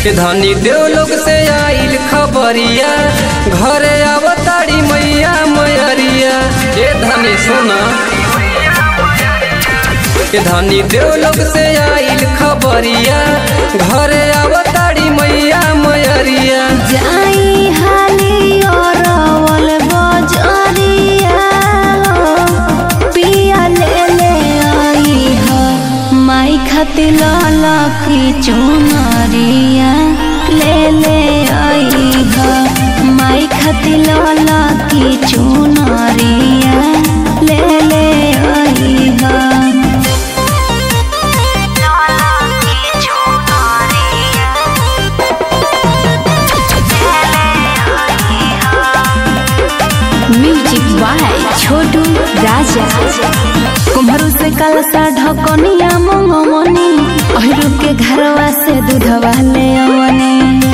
धनी देवलोक से आइल खबरिया घरे आवताड़ी मैया मैरिया ए धनी सुना ए धनी देवलोक से आइल खबरिया घरे आवताड़ी मैया मैरिया जाई हाली अरवल बजरिया पिया ले ले आई ह माई खातिर ललकी चुनरिया ले ले आई ह माई खातिर ललकी चुनरिया ले ले आई ह म्यूजिक बाय छोटू राजा कुम्हरू से कलसा ढकनिया मंगमनी अहिरू के घरवा से दूधवा ले अवनी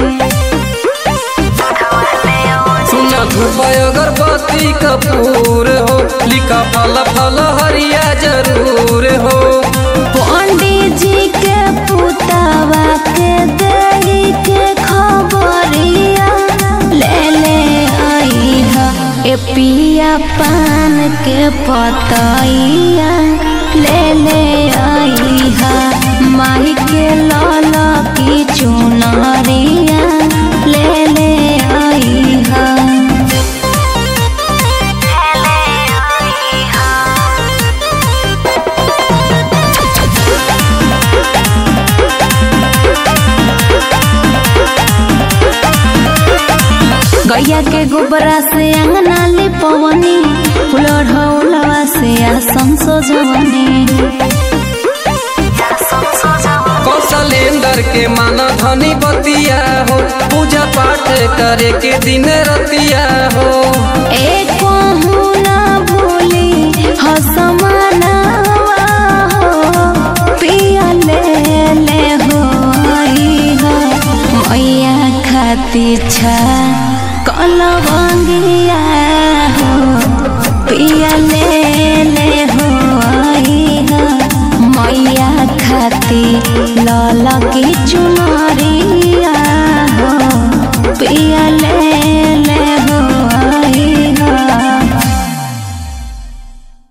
सुना धूप अगरबत्ती कपूर हो लिखा फल फल हरिया जरूर हो पंडित जी के पुतावा के देही के खबरिया ले ले आई ह ए पिया पान के पतैया ले ले आई ह माई के लाल की चुनरिया ले ले आई ह गैया के गोबरा से अंगना लिपवनी फुलढ़ौलवा से आसम सजवनी कौशलेंद्र के माना धनी बतिया हो पूजा पाठ करे के दिन रतिया हो एक ना